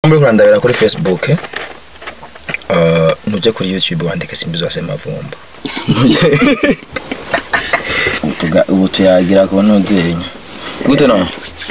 muri kurandabira kuri facebook eh, nuje kuri youtube wandike simbi zose mavumba Tuga- ubu tuyagira ku nuzenya gute no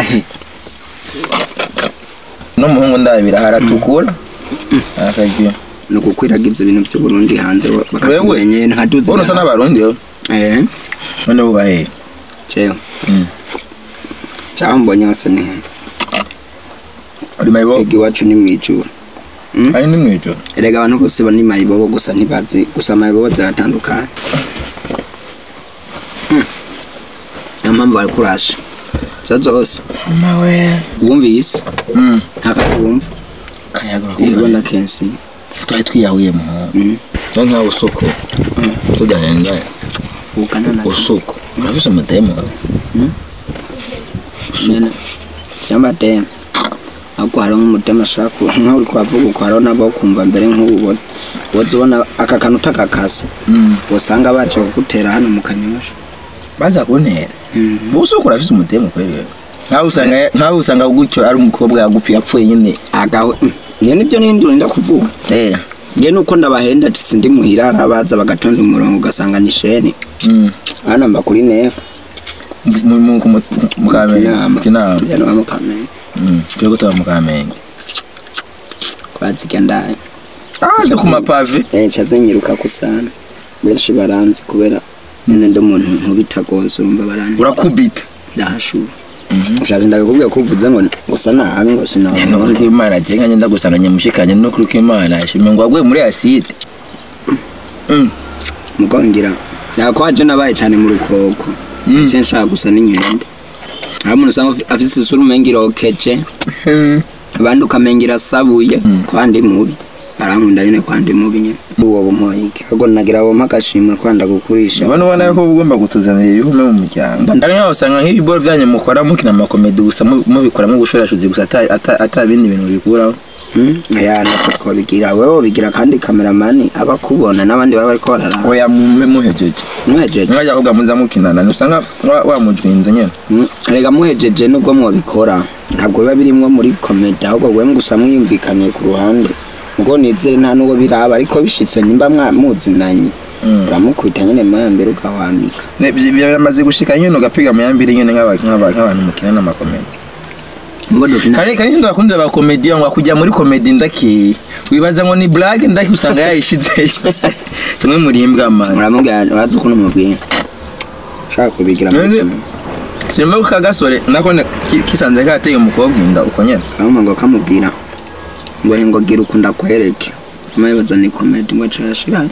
n'umuhungu ndabira haratukura akagiye ni ugukwiragiza ibintu by'uburundi hanze wewe bakatumenye nkaduze ubona usa n'abarundi yo eh none bubahe jewe Mm. cyangwa mbonye hose ni hano uri mayibo ega iwacu ni mwijuru Mm? ari ni mwijoro erega abantu bose bani mayibobo gusa ntibazi gusa mayibobo ziratandukanye Mm. niyo mpamvu bari kurasha zo zose mawe wumvise mm ntakatumva kayagura yego na kenshi twari twiyahuye mu Mm. no nka usuko tudahenza vukana na usuko urafise umudemu wawe nyene cyangwa deni ahubwo hariho nk'umudema ashaka ku- nkaho uri kuhavuga uko hariho nabo kumva mbere nk'ububona woza ubona aka kantu utakakase usanga baje kugutera hano mu kanyosha baza kuntera usuko urafise umudemu kweli wewe nkaho usanga nkaho usanga gutyo ari umukobwa yagupfi yapfuye nyine agawe niyo nibyo n'ibindi urinda kuvuga eh nge nuko ndabahenda ati sindi muhira arabaza bagatonda umurongo ugasanga ni sheni mm hano mba kuri nefu mu mu mu mu kamenge Kinama. kinama njyana wa mukamenge mm cyo gutaba mu kamenge kwazirya ndaye aje ku mapave Eh, ncaze nyiruka kusana benshi baranzi kubera nyine ndi umuntu nkubita rwose urumva baranzi urakubita ndahashura ushaze ndabikubwiye ko uvuze ngo gusa nabi ngo no sinabona kuri imana je nkanye ndagusanganye mushikanye no kuri imana shime ngo agwe muri acide mm mugo ngira yako waje nabaye cyane mu rukoko Mm. cyo nshaka gusa n'inkende hari umuntu usanga afi- afise isura umenga irokeje abandi ukamenga irasabuye kwandi mubi arankunda nyine kwandi mubi nyine uwo bumoyike ahubwo nagira abo mpagashimwe kwanda gukurisha ubona ubona ko ugomba kutuzanira ibihume mu muryango ari nkaho usanga nk'ibiboro byanyu mukora mukina amakomedi gusa mu- mubikoramo ubushorashuzi gusa ata- ata- ata bindi bintu bikuraho Hmm? ya nako twabigira wewe ubigira kandi kameramani aba akubona n'abandi baba bariko bararaba oya mu- muhejeje muhejeje mwajya kuvuga muza mukinana ntusanga wa- wamujwinze nyine Hmm? rega muhejeje nubwo mwabikora ntabwo biba birimwo muri komedi ahubwo wewe gusa mwiyumvikaniye ku ruhande ubwo nizere nta n'uwo biraba ariko bishitse nimba mwamuzinanye Mm. uramukubita nyine mayambere ugahwamika Ne- byi- biramaze gushika nyine ugapiga mu yambiri nyine nk'aba- nk'aba- nk'abantu mukina n'amakomedi ngo dukina kare kare ndo bakunda ba komedi ngo kujya muri komedi ndaki wibaza ngo ni blague ndaki usanga yayishizeyo kimwe muri imbwa man uramubwira urazi ukuntu umubwira ushaka kubigira muri None- komedi simba ko kagasore nako ne- ki- kisanze kateye umukobwa inda uko nyene ahubwo ngo kamubwira ngo he ngo gira ukunda kwereke mayibaza ni komedi ngo carashiranye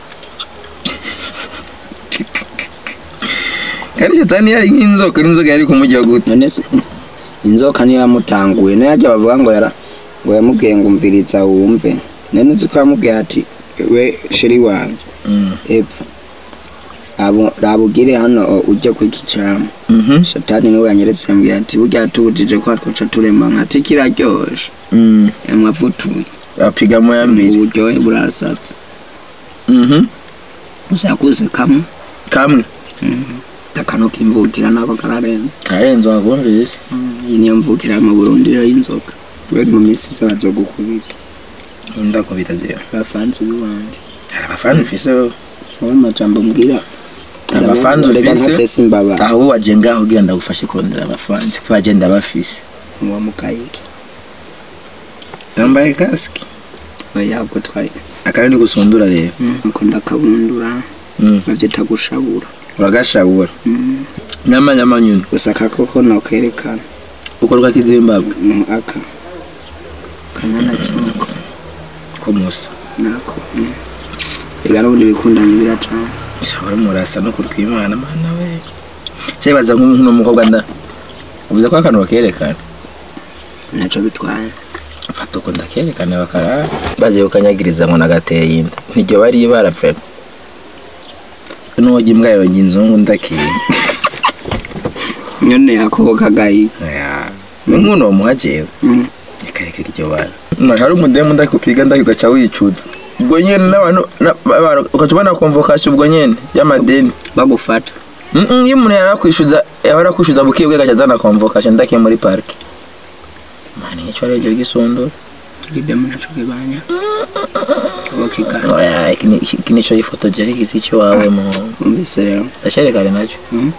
kandi shetani yari nk'inzoka n'inzoka yari kumujya gute none se inzoka niyo yamutanguye nayo ajya bavuga ngo yara ngo yamubwiye ngo umviriza wumve none uzi ko yamubwiye ati we sheri wanjye Mm. epfa abo rabugire hano o, ujye ku iki cyama Mhm. shatani niwe yanyeretse yambwiye ati burya tubujije ko twaca turema nkati kiraryoshe Mm. yamwavutuye apiga mu yambiri uburyohe burasatse Mhm. usakuze kamwe kamwe akano kimvukira nako kararenze karenze wakumvise iyi niyo mvukira mu burundi rero y'inzoka kubera mu minsi nza bazogukubita inda kubita je abafansi b'iwanje hari abafana ufise wowe wowe amajambo mbwira Abafanzi reka ufise? ntatese imbaba aho waje ngaho ugira ndagufashe kurondera abafana kuko agenda bafise uwa mukayike yambaye kasike oya ubwo twari akarani gusundura rero nuko ndakabundura Mm. babyita gushabura uragashabura Mm. nyama nyama nyine gusa akakoko nokerekana ukorwa kizimbabwe mu aka kanyana kinyako ko musa nako mm. reka n'ubundi bikundanye biracana shabura murasa no kurwimana mana we cyebaza nk'uno mukobwa nda uvuze ko akantu bakerekana ntacyo bitwaye fata uko ndakerekana bakara baje ukanyagiriza ngo nagateye inda niryo bari barapfa n'uwo imbwa yonye inzungu ndakiye nyone ako kagayi ni nk'uno wamuhajewe Mm. ikareka iryo bara hari umudemu ndakupiga ndaki ugaca wicuza ubwo nyene n'abantu na- abantu- ugaca ubona konvokasiyo ubwo nyene y'amadeni bagufata Mm-mm, iyo umuntu yarakwishyuza yaba arakwishyuza buke bwe agaca azana konvokasiyo ndakiye muri parike mani icyo ari cyo gisondora kidemu naco kibanya wakigana oya iki ni- iki nico yifotoje ariko isi cyo wawe mu umvise rero ndacerekane nacyo Mm.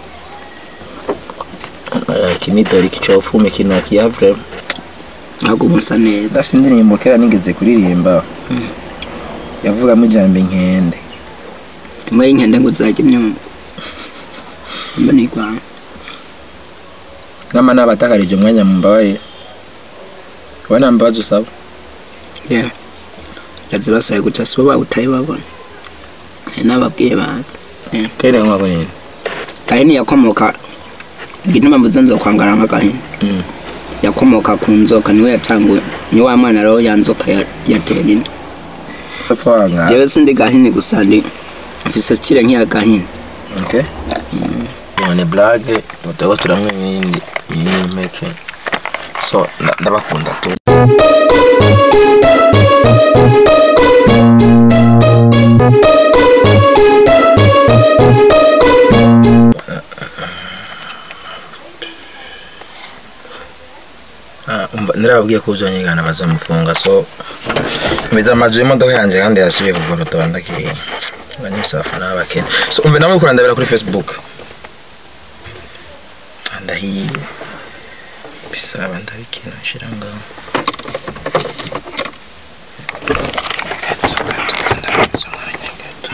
Oya, iki ni dore iki cofume kino kiyavure ahubwo musa neza afite indirimbo kera nigeze kuririmba yavugamo ijambo inkende imwe y'inkende ngo uzajya imyumva mba nigwanga nkama nabatakarije umwanya mu mbabarire wowe nta mbabazi usaba yeah ndazibasaye guca sibo bawutaye babona Eh, n'ababwiye bazi Yeah. kera nkako nyine gahini yakomoka igituma mvuze nzokwangara nk'agahini Mm. yakomoka ku nzoka niwe yatanguye ni wa mwana rero ya nzoka ya- yatera inda upfa wanga jewe sindi gahini gusa ndi mfise kire nk'iya gahini okay iyo ni blague mutego turamwe ibindi iyi ni impeke so nda- ndabakunda tu Ah, umva, nirababwiye ko uzonyigana bazamufunga so mbiza amaju y'imodoka yanjye kandi yasubiye kugorota bandakiye abanyisafu n'abakene so umve namwe kurandabira kuri facebook ndahiye bisaba ndabikina nshira ngaho Gato, gato, kandamiza umwanya gato.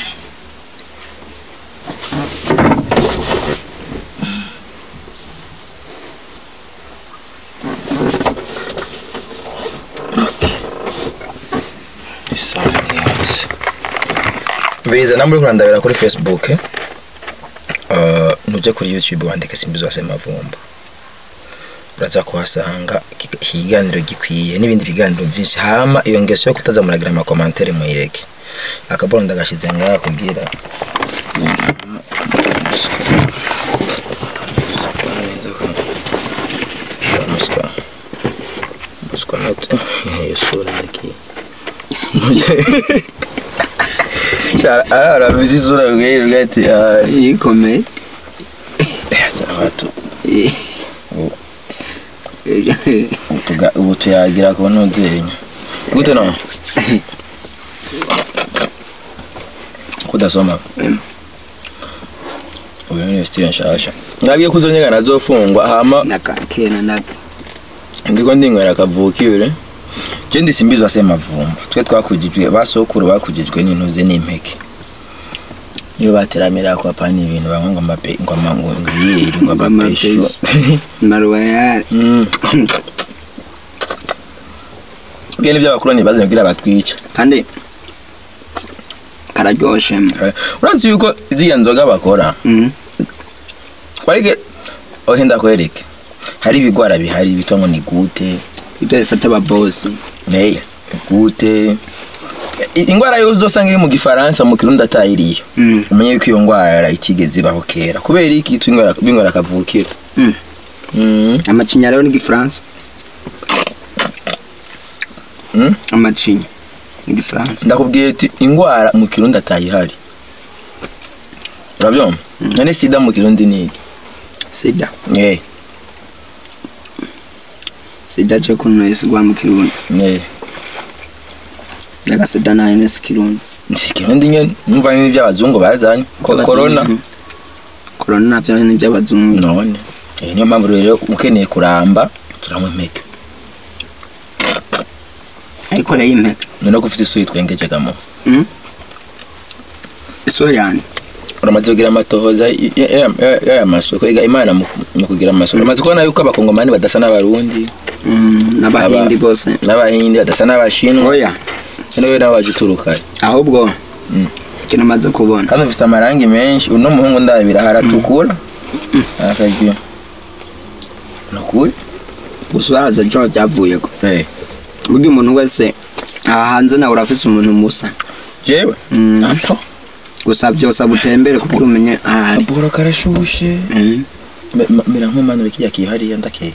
isaha ni yose mbiriza namwe uri kurandabira kuri facebook eh? Uh, nujya kuri youtube wandika simbizi wase mavumba uraza kuhasanga iki- ikiganiro gikwiye n'ibindi biganiro byinshi hama iyo ngeso yo kutaza muragira amakomantere muyireke akabona ndagashize ngaha kugira Muswa. Muswa note. Iyo sura ndakiye. Ara arabizi isura bwira ati ah ikomeye abantu utuga ubu tuyagira ku ntuzenya gute no kudasoma uyu ni Steven nshasha nabwiye ko uzonyegana azofungwa hama nakakena na ndiko ndinywera akavukire je ndi simbizwa se mavumba twe twakujijwe basokuru bakujijwe n'intuze n'impeke iyo bateramira ko apana ibintu bamwe ngo amape ngo amango ngiyeri ngo Ngo amapesho amapesho. na royal Mm. Bwene by'abakoloni bazanye kugira batwica. kandi kararyoshe Uranzi yuko ziriya nzoga bakora Mm. warige ohe ndakwereke hari ibigwara bihari bitwa ngo ni gute ibyo bifata ababosi hey, gute I- ingwara yose uzosanga iri mu gifaransa mu kirundi atayiriyo Mm. umenye yuko iyo ngwara itigeze ibaho kera kubera iki twingwara bingwara kavukira Mm. mm. amacinya rero ni igifaransa Mm? amacinya ni igifaransa ndakubwiye ati ingwara mu kirundi atayihari urabyumva none sida mu kirundi ni iki sida eh sida je kuno isigwa mu kirundi eh daga sida nayo nesi kirundi kirundi nyene numva ni iby'abazungu bazanye ko corona Mhm. corona navyo ni iby'abazungu none eh niyo mpamvu rero ukeneye kuramba turanywa impeke ariko rero impeka none ko ufite isura twengeje gamo Mm. isura yanjye uramaze kugira amatohoza y- y- ya- ya- y'aya masoko ega imana mu mu kugira amasoko uramaze kubona yuko abakongomani badasa n'abarundi Mm, n'abahindi Aba- bose n'abahindi badasa n'abashinwa oya none we nawe waje uturuka ahubwo Mm. ikintu maze kubona kandi ufise amarangi menshi uno muhungu ndabira haratukura akagira nukuri gusa uraza jo byavuyeko eh burya umuntu wese aha hanze nawe urafise umuntu musa jewe Mm. ato gusa byose abutembere kugira umenye ahari akaburo karashushe Mm. mera nk'umwana w'ikiya kihariya ndakeye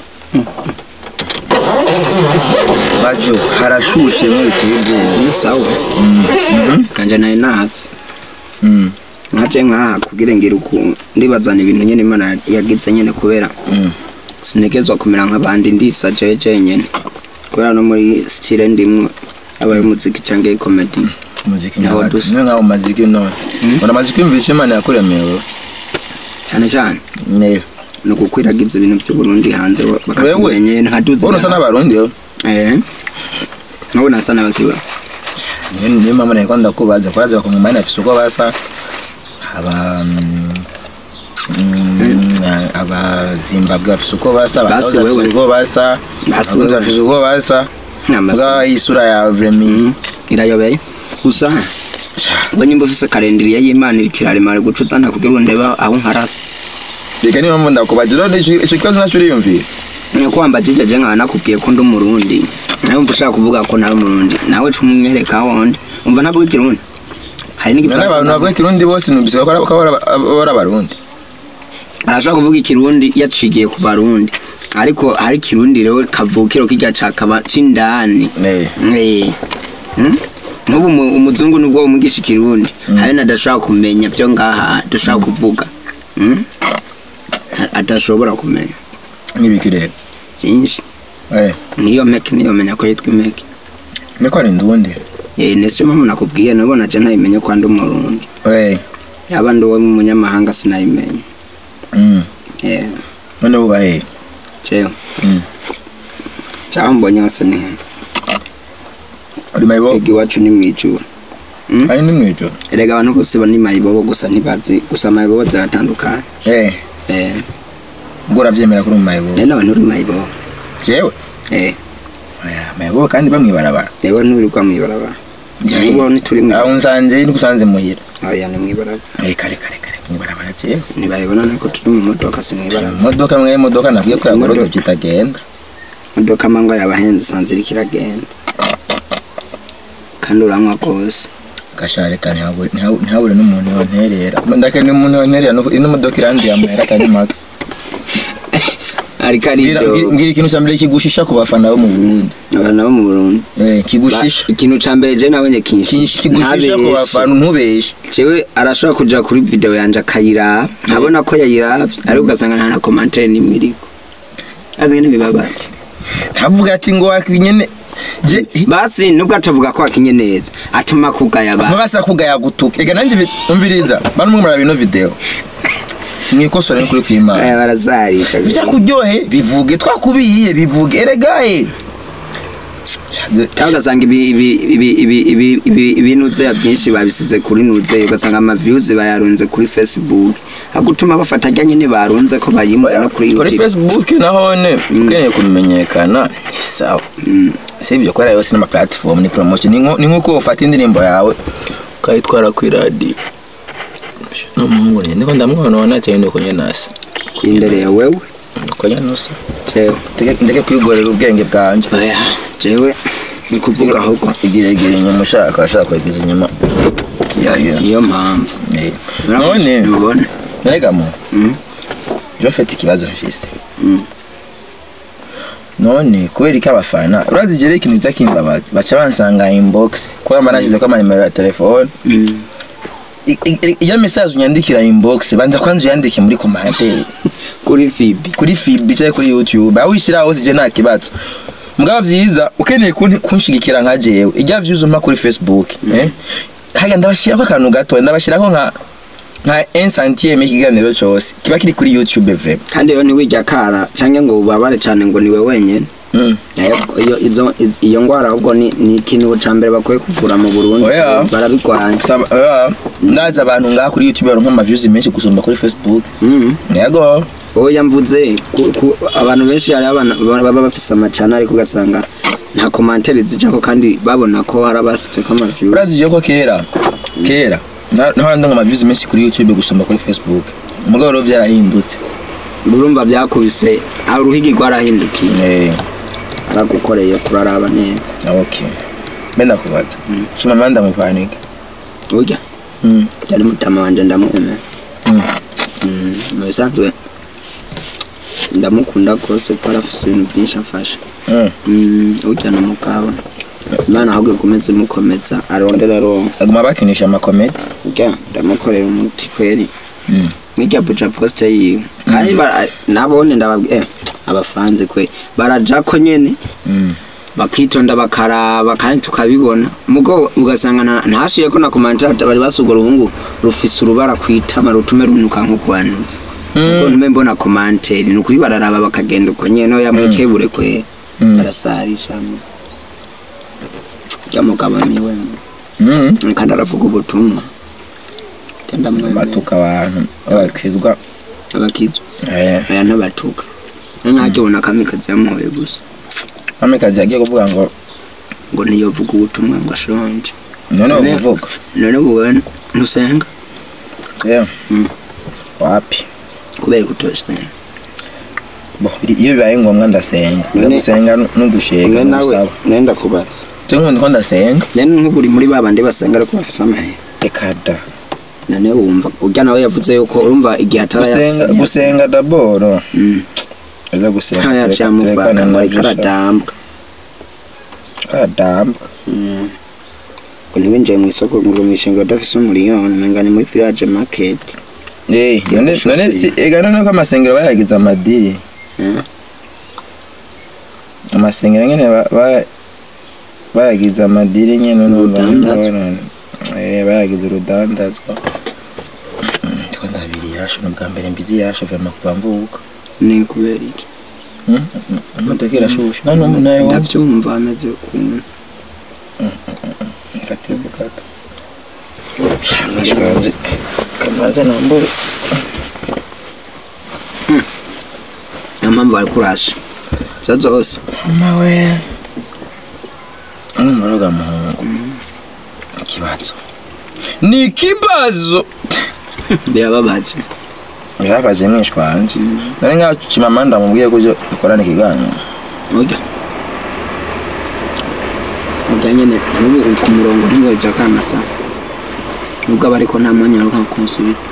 bajo harashushe mwe biteye ubwoba ni sawa kanje nayo nahatse Mm, nkaje nkaha kugira ngire uku ndibazana ibintu nyene imana yagize nyene kubera mm. sinigezwa kumera nk'abandi ndisa jeje nyene kubera no muri style ndimwo yaba umuziki cyangwa comedy muziki Naho nyabaki dusa. niyo nkaho muziki none ura muziki mvisha imana yakuremewe cyane cyane ne ni ugukwiragiza ibintu by'uburundi hanze Wewe? bakatumenye ntaduze wowe usa n'abarundi yo eh nabo nasa n'abakiba niyo niyo mpamvu nari ndakubaza kuraza bakongomani afise uko basa aba mm, mm, aba zimbabwe bafise uko basa Basi abasaza wewe. bafise uko basa Basi abarundi wewe. bafise uko basa N'amaso. bwa isura ya vremi irayobeye gusa we nimba ufise karendiriye y'imana iriko iraremare guca uzana kugira ngo ndebe aho nkarasa reka niyo mpamvu ndakubaza rero ico ico kibazo naco uriyumvira ko wambajije je nkaba nakubwiye ko ndi umurundi nawe umva ushaka kuvuga ko ntari umurundi nawe ca umwereka ahondi umva ntabwo ikirundi hari none n'igifaransa abantu bavuga ikirundi bose numvise ko ari- ko ari ari abarundi arashobora kuvuga ikirundi yacigiye ku barundi ariko hari ikirundi rero kavukiro kirya cakaba c'indani Eh. Eh. Hmm? nk'ubu umu- umuzungu nubwo umugisha ikirundi hari nadashobora kumenya byo ngaha dushobora kuvuga Hmm? A- adashobora kumenya nk'ibiki rero byinshi eh niyo mpeke niyo menya ko yitwa impeke niko ari ndundi Eh, nese mpamvu nakubwiye nabona je ntayimenye ko ndi umurundi eh yaba ndi uwo mu munyamahanga sinayimenye mm Eh, none uba he jewe mm caho mbonye hose ni he uri mayibo ega iwacu ni mwijuru Hmm? ari ni mwijo erega abantu bose ba ni mayibobo gusa ntibazi gusa mayibobo ziratandukanye eh Eh, ubwo uravyemera kuri mu mayibo rero abantu uri mayibobo jewe Eh, Oya, mayibo kandi bamwibarabara rero nturirwa mwibarabara ubu ntituri aho nsanze ni gusanze muhira oya ni mwibarabara eh kare kare kare mwibarabara jewe ntibayibona nako turi mu modoka si mwibarabara imodoka mwe imodoka nabwiye ko yagorodo Imodoka. kitagenda imodoka mangwa yabahenze isanze iriko iragenda kandi uranywa rwose gashare kandi ntihabure- ntihabure ntihabure n'umuntu yonterera ndake n'umuntu yonterera no- ino modoka irandiye amahera atari make ariko mbwira arido mbwira ikintu cya mbere kigushisha ku bafana bo mu Burundi abantu bo mu burundi eh kigushisha Ba- ikintu ca mbere je nabonye kinshi kigushisha ku bafana ntubeshe jewe arashobora kuja kuri video yanje akayiraba nkabona ko yayiravye ariko ugasanga nta na commentaire nimwe iriko azi ngene bibabaje ntavuga ati ngo wakinyene je basi nubwo atavuga ko akinye neza atuma kugaya abantu ntubasa kugaya gutuka ega nanjye bi- umviriza bano mwe muraba ino video mwikosora ni kuri kwimana aya barazarisha byakuryohe bivuge twakubihiye bivuge erega eh cyangwa ugasanga ibi- ibi- ibi- ibi- ibi- ibi- ibinuzeya byinshi babisize kuri nuzeya ugasanga amaviews bayarunze kuri facebook agutuma bafata ajya nyine barunze ko bayimuka no kuri kuri youtube facebook nahone ukeneye kumenyekana ni sawa si ibyo kubera yose n'ama platform ni promotion ni nko- ni nk'uko ufata indirimbo yawe ukayitwara kuri radiyo n'umuhungu nyine niko ndamubona wana cyane uko nyine nasi indereye wewe uko nyine nusa jewe Ndeke- ndeke kwigorera ubwenge bwanjye oya jewe ni kuvuga ahubwo igira igira inyuma ushaka ashaka kwegiza inyuma kiyagira niyo mpamvu Eh. none ntubona rega mu Mm. je mfite ikibazo mfise Mm. none kubera iki abafana urazi jere ikintu kiza kimbabaza baca bansanga inbox kubera mba nashize ko amanimero ya telefone Mm. I- i- iyo message unyandikira inbox banza kwanza uyandike muri commentaire kuri fibi kuri fib cyangwa kuri youtube aho wishyira hose je nta kibazo mugabo vyiza ukeneye kun- kunshigikira nka jewe ijya views umpa kuri facebook eh haga ndabashirako akantu gato ndabashirako nka nka 1 centième ikiganiro cyose kiba kiri kuri youtube vraiment kandi rero ntiwijya kara cyangwa ngo ubabare cyane ngo niwe wenyine mm. Iyo- iyo izo iyo ngwara ahubwo ni ni ikintu cya mbere bakwiye kuvura mu Burundi Oya. barabigwanya Saba- oya, ndazi abantu ngaha kuri youtube baronka ama views menshi gusumba kuri facebook Mhm. yego oya mvuze ku- ku- abantu benshi hari abana baba bafise amacana ariko ugasanga nta komantere zijako kandi babona ko hari abasitse ko amaviyu urazi je ko kera kera na- nahora ndonka ama views menshi kuri youtube gusumba kuri facebook mugabo rero vyarahindutse urumva byakubise aho uruhigi rwarahindukiye eh aragukoreye kuraraba neza okay benda kubaza shima manda mupanike urya mm. yari mutama wanje ndamwemera mm. Mm, mu bisanzwe ndamukunda rwose kuko arafise ibintu byinshi afasha mm. Mm, urya ni umugabo imana ahubwo ikomeze imukomeza arondera aronka aguma bakinisha amakomedi urya ndamukorera umuti kweri mm. mwirya buca poste yiwe kandi bara- nabone ndababwiye eh, abafanze kwe barajako nyene mm. bakitonda bakaraba kandi tukabibona mugo ugasanga na- ntashire ko na komantarata bari basugura uruhungu rufise urubara kwitama rutume runuka nko kubanutse mugo ntume mbona komanteri ni ukuri bararaba bakagenda uko nyene no yamwikebure kwe Mm. barasarisha ryamugabo miwe Mm. kandi aravuga ubutumwa genda mwemera batuka abantu abakizwa abakizwa eh aya ntabatuka ntakibona kamikazi yamuhoye gusa amekazi yagiye kuvuga ngo ngo ntiyovuga ubutumwa ngo ashonje none uvuga none ubona ntusenga yeah Mm. wapi kubera kutosenga bo biri- iyo bibaye ngombwa ndasenga None- gusenga n'ugushega n'usaba nenda kubaza cyo nk'ubu ndiko ndasenga nene nk'uburi muri babandi basenga ariko bafise amahera reka da none wumva urya nawe yavuze yuko urumva igihe atarayafise gusenga gusenga daboro Mm. aza gusenga aho yaciye amuvanga ngo ariko aradambwa karadamba Mm. ngo ntiwinjiye mu isoko ngo umishinga udafise umuriyoni umenga ni muri village market eh none none si ega none ko amasengero bayagize amadiri Mm. amasengero nyene ba- ba- bayagize amadiri nyene Urudandazwa. none eh bayagize urudandazwa Mm, ndiko ndabiri yasho n'ubwa mbere mbizi yasho vraiment kuva mvuka ni kubera iki imodoka irashushe none umuntu nayo ndavyumva ameze ukuntu mfatire ku gato shamaje kamaze nambure niyo mpamvu bari kurasha zo zose mawe umuraga muhungu ikibazo ni ikibazo birababaje yarabaje mwishwa wanje nari nkaho kimama ndamubwiye ko uje dukorana ikiganiro urya urya nyene n'ubu uri ku murongo ntiweja kanasa nubwo aba ariko nta mwanya aruka kunsubiza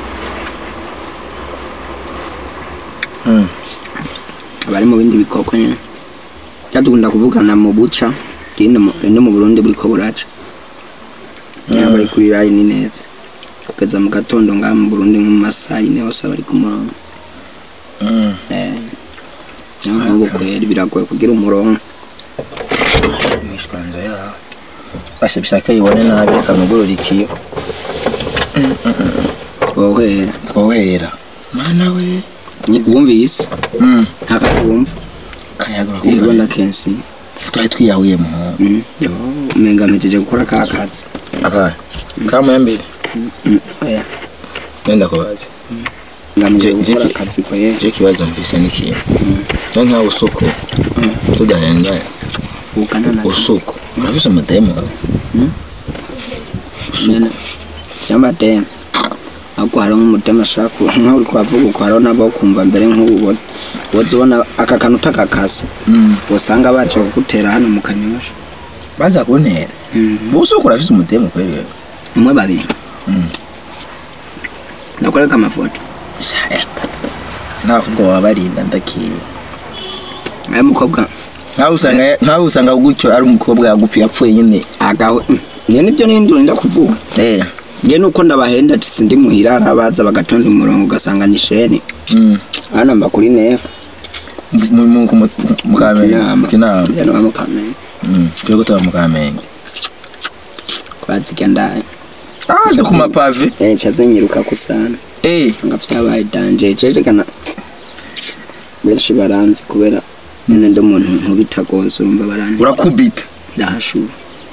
Mm. abari mu bindi bikoko nyene byadukunda kuvugana mu buca kindi mu- no mu burundi buriko buraca yaba ari kuri rayi ni neza kugeza mu gatondo ngaha mu burundi nko mu masaha yine hose bari ku murongo Mm. Eh, niyo mpamvu kweri biragoye kugira umurongo mwishwa wanje ya bashe bishaka yibone nabi akamugurura ikiyo wohera twohera mana we wumvise Mm. ntakakumva kayagura yego kuva ndakensi twari twiyahuye mu Mm, yo umenga mpejeje gukora ka kazi akaya kamuyambere Mm, oya nenda kubaza ngamije Je- gukora je- akazi ko ye je kibazo mvise n'ikintu no nkaho usuko tudahengaye vugana na usuko urafise umudemu wawe nyene cyamba den ako hariho nk'umutema ashaka ku- nkaho uri kuhavuga uko hariho nabo kumva mbere nk'ubu woza ubona aka kantu utakakase usanga baca kugutera hano mu kanyosha baza kuntera usuko urafise umudemu kweri wewe umwe babiri Mm. nakoreka amafoto ntabwo baba barinda ndakiye ayo mukobwa nkaho usanga nkaho usanga gutyo ari umukobwa yagupfuye yapfuye nyine agawe njye nibyo n'ibindi urinda kuvuga eh njye nuko ndabahenda ati sindi muhira arabaza bagatonda umurongo ugasanga ni sheni mm hano mba kuri nefu mu mu mu mu kamenge Kinama. kinama njye no mukamenya mm cyo gutaba mu kamenge kwazirya ndaye ah zo ku mapave eh cyazenyiruka kusana eh nga byabaye danje cerekana benshi baranzi kubera nyine ndi umuntu nkubita rwose urumva baranzi urakubita ndahashura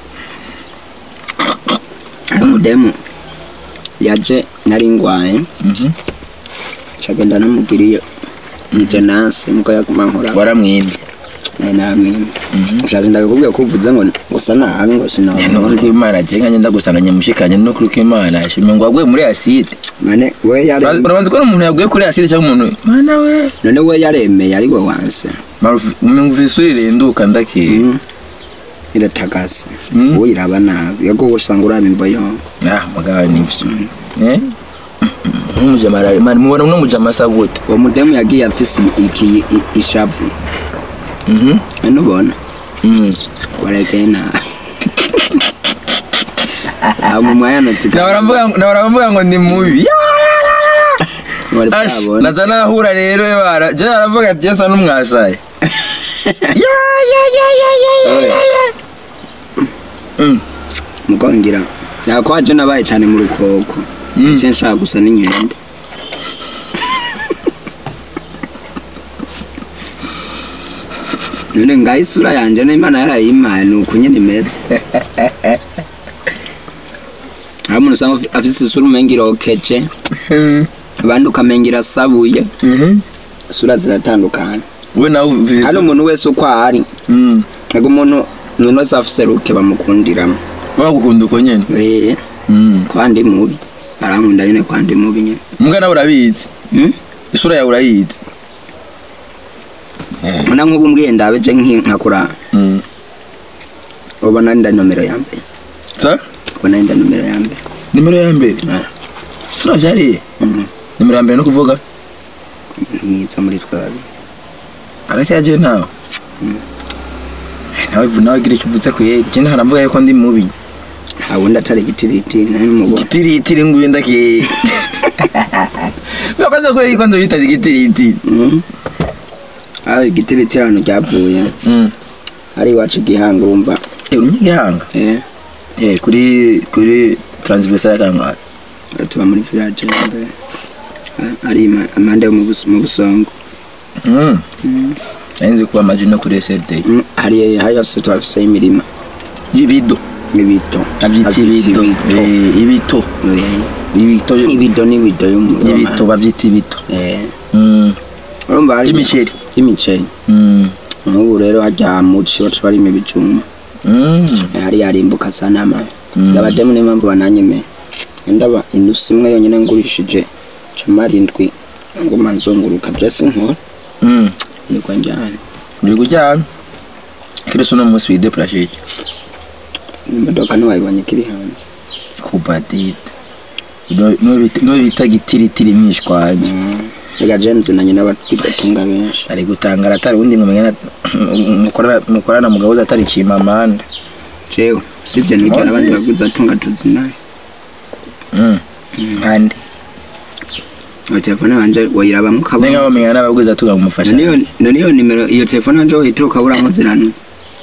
hari umudemu yaje nari ngwaye mhm cagenda namubwiriye nije nase muko yaguma nkora waramwimye nari namwima ushaze ndabikubwiye ko uvuze ngo gusa nabi ngo no sinabona kuri imana je nkanye ndagusanga nyamushikanye no kuri imana ashimye ngo waguye muri acide none we yare urabanza ko ari umuntu yaguye kuri acide cyangwa umuntu mana we none we yaremeye ari we wanse umenga isuri renduka ndakiye Mm. iratagase Mm. uwo iraba nabi yego usanga uraba imboyongo ah magana nibyo eh umujama man mubona uno mujama asa gute uwo mudemu yagiye afise iki i- ishavu mhm none ubona mm warekeye nabi aho mu mwanya nasiga na baravuga na baravuga ngo ni mubi wari ash bwabona naza nahura rero bara je aravuga ati yesa numwasaye ya ya ya ya ya ya ya Mm. mukongira yakwaje nabaye cyane mu rukoko Mm. icyo nshaka gusa n'inkende none ngaho isura yanjye n'imana yarayimpaye ni uku nyine imeze hari umuntu usanga afi- afise isura umenga irokeje Mm. abandi ukamenga irasabuye Mhm. isura ziratandukanye we nawe uvi- hano umuntu wese uko ahari Mm. ntabwo umuntu umuntu wese afise ruke bamukundiramo wagukunda uko nyene Eh, Mm. kwandi mubi arankunda nyine kwandi mubi nyine mbwa nawe urabizi Hmm? isura yawe urayizi mbona nk'ubu mbwiye ndabeje nkakura Mm. ubona nda nomero ya mbere sa ubona nda nomero ya mbere nimero ya mbere Ah, turavyariye mhm. nimero ya mbere no kuvuga umuntu mwiza muri twabi hagati ya je nawe Eh, nawe nawe gira icyo uvuze ku yeri je ntaravuga yuko ndi mubi nta wundi atari igitiriti nari mubona gitiritiri nguyu ndaki Urakoze ko yuko nzobita igitiritiri Mhm. aho igitiriti ahantu ryavuye Mm. ari iwacu igihanga urumva Eh, uri Nyagihanga? eh Eh, kuri kuri transversal kangahe tuba muri village ya mbere Ah, ari ima- amande yo mu Bus- mu busongo Mm. Mhm. Narinzi kuba amaji no kuri SLD. Mm, hari hari yose twafiseho imirima Ibido. n'ibito Abyita ibido. Eh, ibito. Ibito. ibido n'ibido Ibito babyita ibito. eh Mm. urumva hari By'imiceri. by'imiceri Mm. nk'ubu rero hajya muci baca barima ibijumba Mm. Eh, hari yarimbuka asa n'ama Mm. abademu niyo mpamvu bananyemeye ndaba inusu imwe yonyine ngurishije cama arindwi nguma nzunguruka jesi nkora Mm. niko njyana Uri kujyana? Kiriso no munsi wideplaje iki? imodoka ntiwayibonye kiri hanze Kubadid. No bita gitiritiri mwishwanye. reka jenzi na nyina batwizatunga benshi Ari gutangara atari undi mumenya mukorana mukorana mugahuza atari kimamanda. jewe sibyo nibyo Moses. abandi bagwizatunga tuzi nayo Mm. Kandi iyo telefone wanje wayirabamo nenga ukabona bamenya n'abagwiza tuga mumufasha. niyo niyo nimero iyo telefone wanje wahita ukaburamo zirano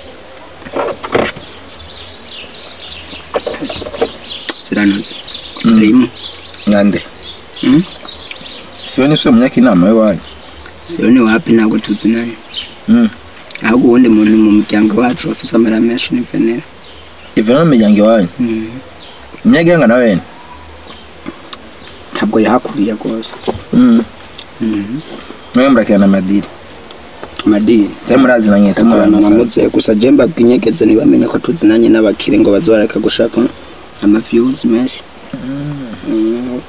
ziranoze Mm. rimwe Nande. Mm. Siyo ni sio munyaka inama y'wanyu. siyo ni wapi ntabwo tuzi nayo Mm. ahubwo uwundi muntu mu muryango wacu wafise amara menshi ni venera Ivana mu miryango iwanyu. Munyagihanga na wene. ntabwo yahakuriye rwose Mm. Mwe murakirana amadiri. amadini Cyangwa murazinanye akorana na tumurana. muze gusa jemba bwinyegeze ntibamenye ko tuzinanye n'abakire ngo baze bareka gushaka amaviews menshi Mm.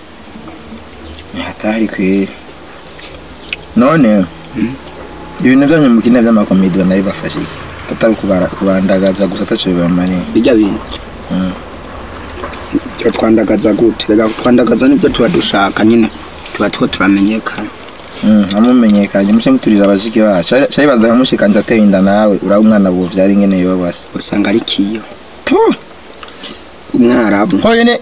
Hatari kweri. None ibintu byanyu mukina by'amakomedi banabibafashe. Katari kubara kubandagaza gusa ataco bibamane. bijya bintu Mm. iyo twandagaza gute reka twandagaza nibyo tuba dushaka nyine tuba two turamenyekana Mm, amumenyekanye muce muturira abashiki bacu. Cyayibaza nkamushikanje ateye inda nawe uraba umwana buwo vyari ngene yobase. usanga ari kiyo Puh. umwarabu Hoyene.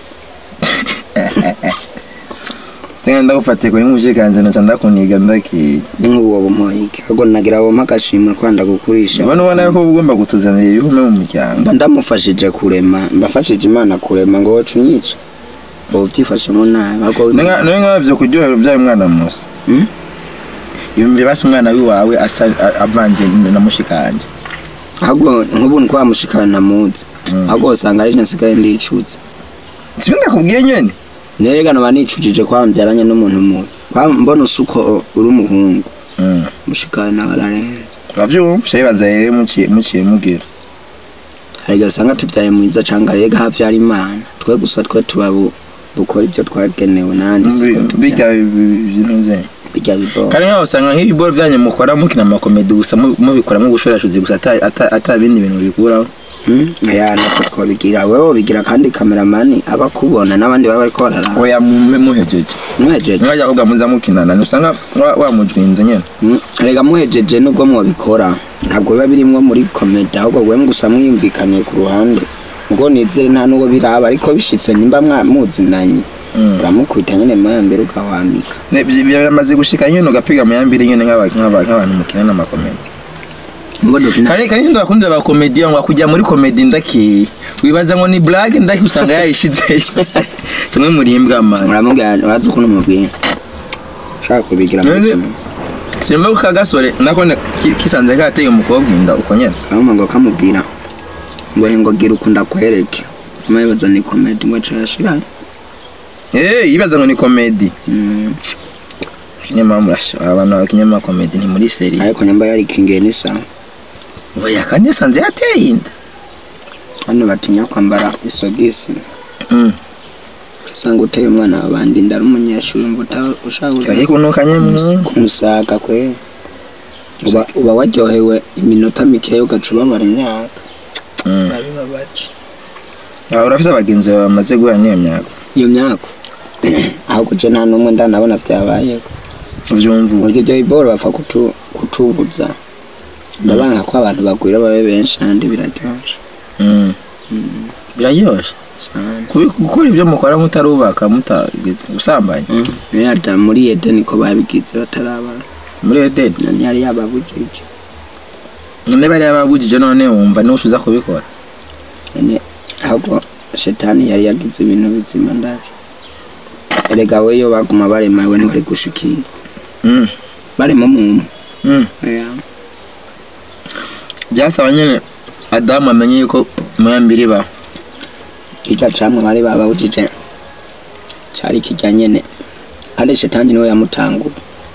Tenga ndagufatiye kuri mushikanje naca ndakuniga ndaki. ni nk'ubu wowe umuhoyike ahubwo nagira wowe agashimwe kwanda gukurisha Ubona ubona yuko uba ugomba kutuzanira ibihume mu muryango. mba ndamufashije kurema mbafashije imana kurema ngo wocu unyice ubu byifashemo nabi ahubwo Nenga nenga bavyo kuryohera uvyaye umwana musa. Hmm? Yumve basi umwana wiwawe asa a- avanze na mushikanje. ahubwo nk'ubu ni mushikana namuzi Mm. ahubwo usanga ari nsigaye ndicutse Sibindi ndakubwiye nyene. nerekana ba nicujije kwa mbyaranye n'umuntu mubi Kwa- mbona usuko uri umuhungu Mm. mushikana nawe ararenze Uravyumva cyayibaza rero muciye muciye mugira. hari igihe usanga tubyaye mwiza cyangwa rega hafi hari imana twe gusa twe tuba bu- bukora ibyo twagenewe n'andi siko Bijya tubyaye bintu nze. bijya bibora Kandi nkaho usanga nk'ibiboro byanyu mukora mukina amakomedi gusa mu- mubikora mu gushorashuzi gusa ata ata- ata bindi bintu bikuraho. ya nako twabigira wewe ubigira kandi kameramani aba akubona n'abandi baba bariko bararaba Oya mu- muhejeje. muhejeje Mwajya kuvuga muza mukinana usanga wa- wamujwinze nyene. Mm, rega muhejeje nubwo mwabikora ntabwo biba birimwo muri komedi ahubwo wewe gusa mwiyumvikaniye ku ruhande ubwo nizere nta n'uwo biraba ariko bishitse nimba mwamuzinanye Mm. uramukubita nyine mayambere ugahwamika Ne- bi- Biramaze gushika nyene ugapiga mu yambiri nyene nk'aba- nk'aba- nk'abantu mukina n'amakomedi. ngo dukina kare kare ndo bakunda ba comedy ngo kujya muri comedy ndaki wibaza ngo ni blague ndaki usanga yayishize kimwe muri imbwa man uramubwira urazi ukuntu umubwira ushaka kubigira mu Nzi- buzima. simba ko kagasore nako ne- ki- kisanze kateye umukobwa inda uko nyene ahubwo ngo kamubwira ngo he ngo gira ukunda kwereke nyuma yibaza ni komedi ngo acashira eh yibaza ngo ni comedy Mm, kinyama murasha abantu bakinyama comedy ni muri serie ariko nyamba yari kingiye n'isaha oya kandi yasanze yateye inda hano batinya kwambara isogisi mm usanga uteye umwana wabandi inda ari umunyeshuri umva uta- ushaka kahe kunukanye mu kumusaka kwe uba, uba waryohewe iminota mikeya ugaca ubabara imyaka mm babibabaje Ah, urafise abagenzi bawe bamaze guhura n'iyo myaka iyo myaka ahubwo je nta n'umwe ndanabona vyabayeho uvyumva burya ibyo biboro bapfa kutu- kutubuza ndabanga ko abantu bagwira babe benshi kandi biraryoshe mm biraryoshe sana Kubi- gukora ibyo mukora mutarubaka mutagize gusambanya niyo yada muri edeni ko babigize batarabana muri edeni nani yari yababujije none bariya babujije none wumva niwe usuza kubikora none ahubwo shetani yari yagize ibintu bizima ndake erega we yo baguma barema we ntibari gushikira Mm, barema umuntu mm. byasaba nyine adamu amenye yuko muyambiri ba kirya camwe bari bababujije cari kirya nyene kandi shetani niwe yamutangura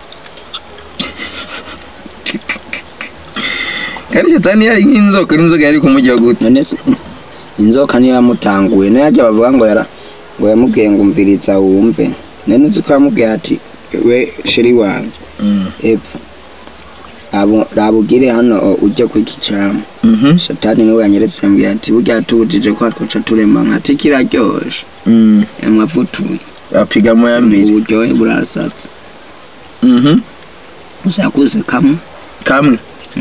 kandi shetani yari nk'inzoka n'inzoka yari kumujya gute none se inzoka niyo yamutanguye nayo ajya bavuga ngo yara ngo yamubwiye ngo umviriza wumve none uzi ko yamubwiye ati we sheri wanjye Mm, epfa Rabo- rabugire hano o, ujye ku iki cyama mhm, shatani niwe yanyeretse yambwiye ati burya tubujije ko twoca turema nkati kiraryoshe mm. yamwavutuye apiga muyambiri uburyohe burasatse Mhm, usakuze kamwe kamwe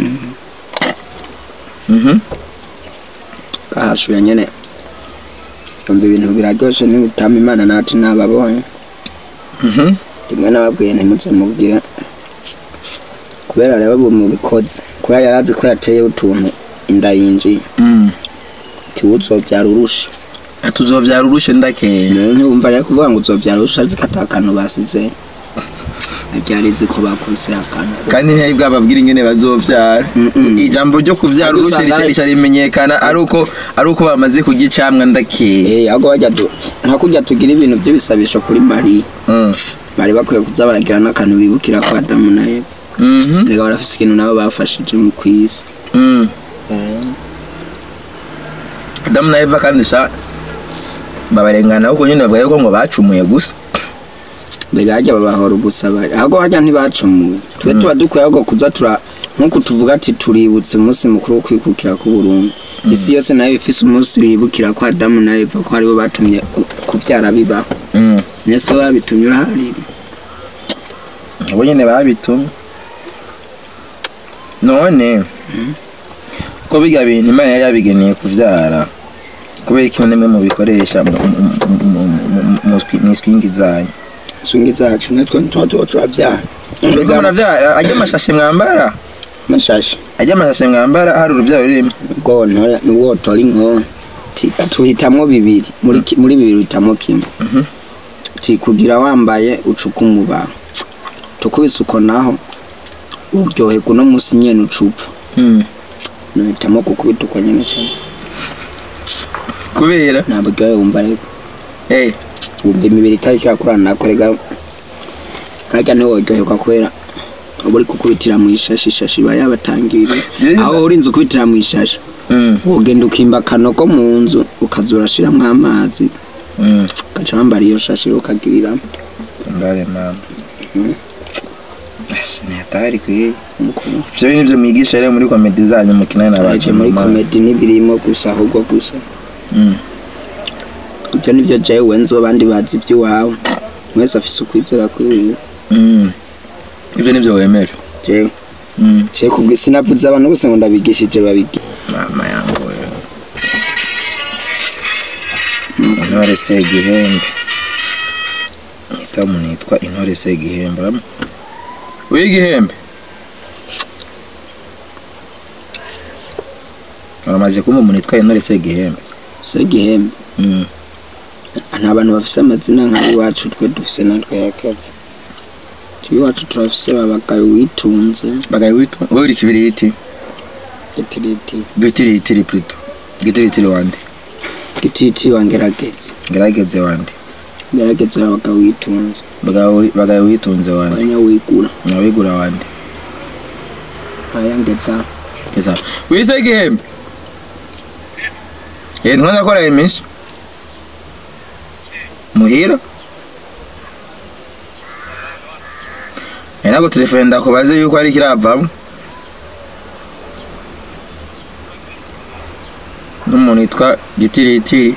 Mhm, kahasuye nyene umva ibintu biraryoshe niba utama imana nati nababonye mhm. rimwe nababwiye ntimutse mubwire kubera rero ubu mubikoze kubera yari azi ko yateye utuntu inda yinjiye Mm. tiwuzovyara urusha ati uzovyara urushe ndakeye ntiwumva rero kuvuga ngo uzovyara urusha azi ko ata akantu basize ryari izi ko bakubise akantu kandi ntiyari bwababwira ingene bazovyara Mm-mm. ijambo ryo kuvyara Ariko urushe usanga risha- ari- risha rimenyekana ari uko ari uko bamaze kurya icamwa ndakeye Eh, ahubwo bajya tu nka kurya tugira ibintu by'ibisabisho kuri mariya Mm. bari bakwiye kuza baragira n'akantu bibukira ko adamu na eva Mhm, reka barafise ikintu nabo bafashije mu kwisi mm. adamu na eva kandi sha babarengana kuko nyine bavuga yuko ngo bacumuye gusa mbega hajya babahora gusaba ahubwo bajya ntibacumuye twe tuba dukwiye ahubwo kuza tura nk'uko tuvuga ati tuributse umunsi mukuru wo kwikukira k'uburundi isi yose nayo ifise umunsi wibukira ko adamu na eva ko aribo batumye kubyara bibaho Mm. nese babitumye uraharira abo nyine babitumye none ko biga bintu imana yari yabigeneye kuvyara kubera ko nimwe mu bikoresha mu- mu- mu- mu- mu- mu swi- mw'iswingi zanyu sungi zacu natwe ntituba tuba turabyara Mbega muravyara ajya amashashe mwambara mashashi ajya amashashe mwambara hari uruvyaro rurimo ubwo ntore nubwo tora inko ti- tuhitamwo bibiri muri ki- muri bibiri uhitamo kimwe Mhm. ti kugira wambaye ucuka umuba tukubise uko naho uryoherwa uno munsi nyene ucupfa Mm. nuhitamo kukubita uko nyene cane kubera nta buryohe wumva ariko eh wumva imibiri itari kirakurana nako rega harya ntiworyoherwa kubera uba uri kukubitira mu ishashi ishashi iba yabatangiriye Jewe- aho urinze ukubitira mu ishashi Mm. wogenda ukimba akanogo mu nzu ukaza urashiramo amazi Mm. ugaca wambara iyo shashi ukagiriramo ndare mama ni hatari kwiye umukuru ivyo bintu vyo mwigisha rero muri komedi zanyu mukina Aje n'abacu muri komedi ntibirimo gusa ahubwo gusa Mm. ibyo nivyo jewe nzo abandi bazi iby'iwawe mwese afise ukwizera kwiwe Mm. ivyo nivyo wemera jewe Mm. jewe kubwi sinavuze abantu bose ngo ndabigishije babigi mama yangu wewe intore segihembe nita umuntu yitwa intore segihembe urabona? w'igihembe uramaze kumva umuntu yitwa intore segihembe segihembe Mm. nta bantu bafise amazina nk'ayiwacu twe dufise natwe yakebe iwacu turafise babagaye witunze bagaye witwa wowe uri kibiriti gitiriti gitiritiri plutôt gitiritiri wande gititi wangerageze ngerageze wande ngerageze babagaye witunze bagaye bagaye witunze wande abanyawigura nawigura wande ayangeza Esa. Wise igihembe. Eh ntwana akora iminsi. Muhira. Ena ko telefone ndakubaze yuko ari kiravamo. N'umuntu yitwa Gitiritiri.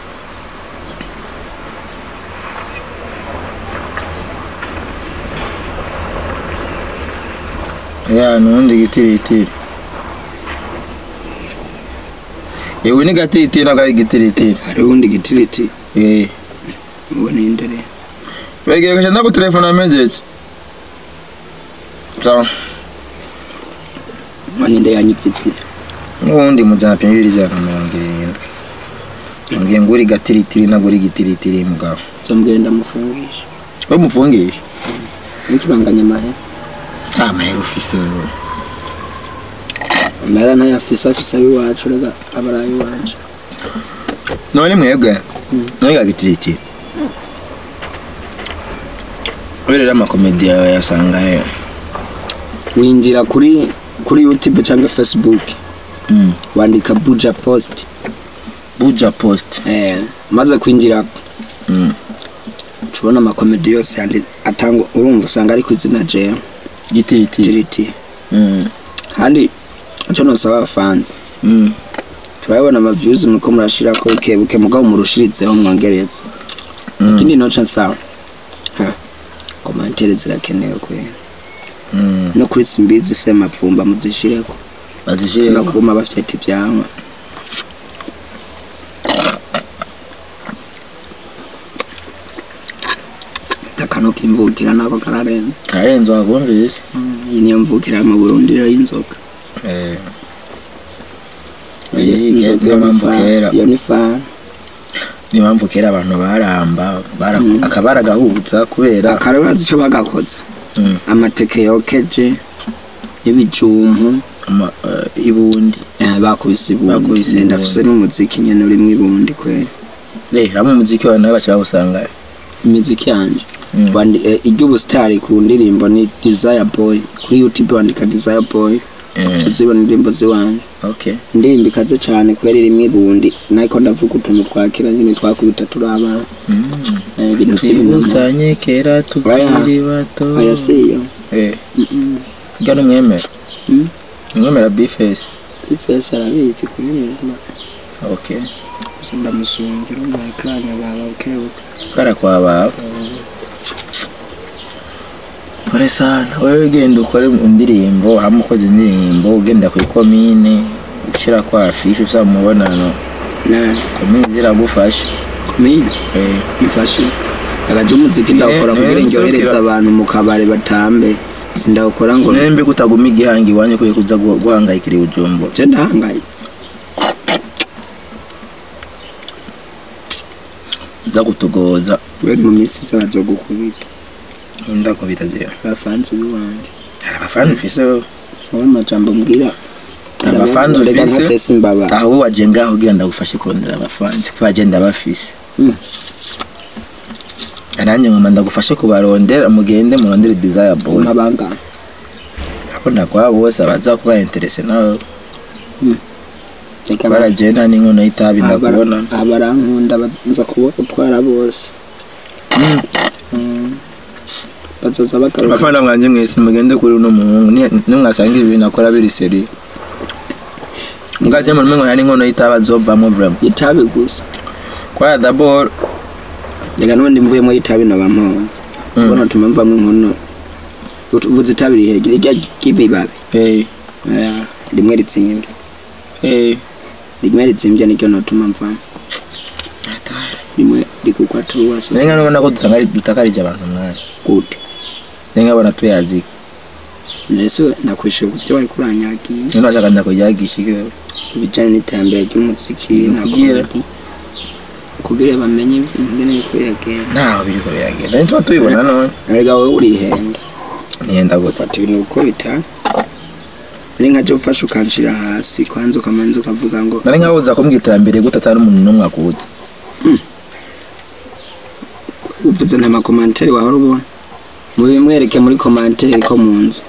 Ya nundi Gitiritiri. Yewe ni gatiritiri ntabwo ari gitiritiri. hariho undi gitiriti Eh. uwo ni indere Begeye kasha ndaku telefone message. So, uwo ni inde yanyibyitsina n'ubundi mujana pya bibiri ijana na mirongo irindwi. Mbwiye ngo uri gatiritiri ntabwo uri gitiritiri mugabo. nzomubwira ndamufungisha We mufungisha. nikibanganya amahe Nta mahera ufise wewe. amahera ntayafise afise abiwacu rega aba ari ayiwanje None mwebwe. Mm. None ga gitiritiri. Werera amakomedi yawe yasanga he. winjira kuri kuri youtube cyangwa facebook Mm. wandika buja post Buja post. eh, maze kwinjira Mm. tubona amakomedi yose yandi- atangwa urumva usanga ari ku izina jewe Gitiritiri. tiriti Mm. kandi icyo nosaba abafanzi Mm. turabona amaviews muriko murashirako buke buke mugabo murushirizeho mwongereze Mm. ikindi noca nsaba Ha, komantere zirakenewe kwera Mm. no kuri simbizi semapfumba muzishireko Bazishire. no kuguma bafite ivyamwa akano kimvukira nako kararenze Karenzo wakumvise. iyi niyo mvukira mu burundi rero y'inzoga Eh. Iyo si inzoga, iyo ni mpamvu fa- kera iyo ni fana niyo mpamvu kera abantu baramba bara- Mm. akaba baragahuza kubera akarabazi ico bagakoze Mm. amateke yokeje y'ibijumpu ama- eh, ibundi eh, bakubise ibundi Bakubise Eh, ibundi. ndafise n'umuziki nyene urimwo ibundi kwera re hamwe umuziki wawe nawe baca bawusanga imiziki yanje Mm. Wandi- eh, iry'ubusitari ku ndirimbo ni desire boy kuri youtube wandika desire boy Mm. tuzibona indirimbo ziwanje okay indirimbo ikaze cane kubera irimwo ibundi nariko ndavuga utuntu twakira nyene twakubita turi abana Mm. Eh, ibintu vy'ibintu twibutanye kera tukiri bato aya siyo Eh, ga n'umwemera Mm. umwemera bifesi ifesi arabizi kuririmba okay gusa ndamusungira umuhekanya baba bukebuke kara kwa bawe kore sana wewe genda ukore indirimbo hamwe ukoze indirimbo ugenda kuri komine ushyira kwa afishe usaba umubonano na komine ziragufasha kumenya Eh, ifashe agaje umuziki ndawukora Eh, kugira eh, ndyohereze nserukira. abantu mu kabare batambe sindawukora ngo none mbi kutaguma igihangi iwanyu kuye kuza gu- guhangayikira ibujumbura je ndahangayitse uza kutugoza kubera mu minsi nza bazogukubita inda kubita jewe abafanzi biwanje hari abafana ufise wewe wowe amajambo mbwira Abafanzi reka ufise? ntatese imbabara aho waje ngaho ugira ndagufashe kurondera abafanzi kuko bagenda bafise Mm. nanjye ngoma ndagufashe kubarondera mugende murondere desire boy amabanga ako ndakwabo bose abaza kuba interese nawe reka baragenda n'inkono y'itabi ndakubona abarankunda nza kuba utwara bose Mm. bazoza bagaruka abafana mwanje mwese mugende kuri uno muhungu ni- nimwasanga ibi bintu akora biri seri mugaje muri mwe hari n'inkono y'itabi azovamo vraiment itabi gusa kwa d'abord reka n'ubundi mvuyemo itabi naba mponze Mm. ubona tuma mvamo inkono Ut- uvuze itabi riri hejuru irya ry'ibibabi eh Oya, rimwe ritsimvye eh rimwe ritsimvye niryo notuma mvamo rimwe rikukwa turuwaso nenga nubona ko dusanga ari dutakarije abantu mwanya gute nenga bona tuyazika mbese ndakwishyuye ku byo wari kuranyagisha none washaka ndakujyagisha iki ibijyanye n'iterambere ry'umuziki na Kugira- komedi kugira bamenye ibintu ngene biriko biragenda ntaho biriko biragenda ntituba tubibona none erega wowe urihenda nihenda gusa ufata ibintu uko bitari ari nka cyo ufashe ukanshira hasi kwanza ukamanza ukavuga ngo nari nkaho uza kumbwira iterambere gute atari umuntu n'umwe akuzi uvuze nta makomantere wahora ubona mubimwereke muri komantere ko munzi